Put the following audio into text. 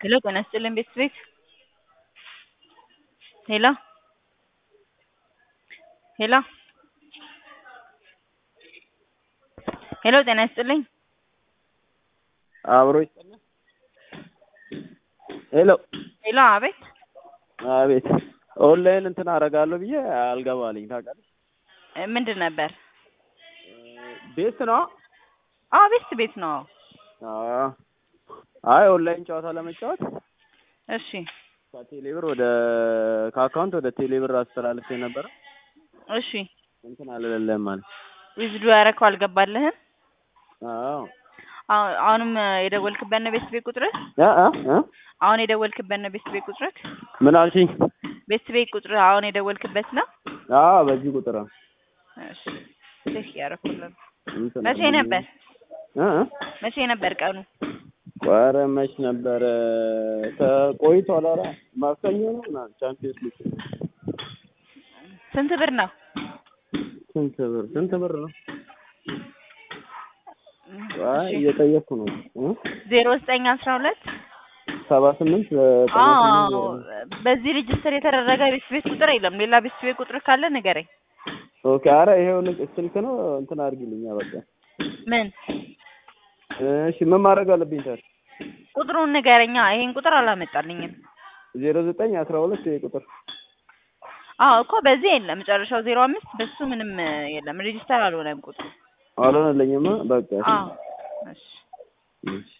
ሄሎ ጤና ይስጥልኝ ቤት ቤት ሄሎ ሄሎ ሄሎ ጤና ይስጥልኝ አብሮ ይስጥልኝ። ሄሎ ሄሎ አቤት አቤት ኦንላይን እንትን አደርጋለሁ ብዬ አልገባልኝ ታውቃለህ። እ ምንድን ነበር? ቤት ነው። አዎ ቤት ቤት ነው። አዎ። አይ ኦንላይን ጨዋታ ለመጫወት እሺ ከቴሌብር ወደ ከአካውንት ወደ ቴሌብር አስተላልፌ ነበረ። እሺ እንትን አልለለም ማለት ዊዝዱ ያረከው አልገባልህም? አዎ አሁ- አሁንም የደወልክበት ነው ቤት ቤት ቁጥርህ? እ እ እ አሁን የደወልክበት ነው ቤት ቤት ቁጥርህ? ምን አልሽኝ? ቤት ቤት ቁጥርህ አሁን የደወልክበት ነው? አዎ በዚህ ቁጥር ነው። እሺ ቼክ ያረኩልን። እንትን መቼ ነበር? እ እ መቼ ነበር ቀኑ? ኧረ መች ነበረ ተቆይቷል። ኧረ ማክሰኞ ነው ምናምን ቻምፒየንስ ሊግ ስንት ብር ነው? ስንት ብር ስንት ብር ነው? አይ እሺ እየጠየቅኩ ነው እ ዜሮ ዘጠኝ አስራ ሁለት ሰባ ስምንት ዘጠና አዎ ስምንት በዚህ ሬጅስተር የተደረገ ቤት ቤት ቁጥር የለም። ሌላ ቤት ቤት ቁጥር ካለ ንገረኝ። ኦኬ። ኧረ ይሄው ልክ ስልክ ነው እንትን አድርጊልኛ በቃ። ምን እሺ ምን ማድረግ አለብኝ ታዲያ? ቁጥሩን ንገረኛ። ይሄን ቁጥር አላመጣልኝም። ዜሮ ዘጠኝ አስራ ሁለት ይሄ ቁጥር አዎ እኮ በዚህ የለም። መጨረሻው ዜሮ አምስት በሱ ምንም የለም። ሬጅስተር አልሆነም ቁጥሩ። አልሆነልኝማ በቃ። አዎ እሺ እሺ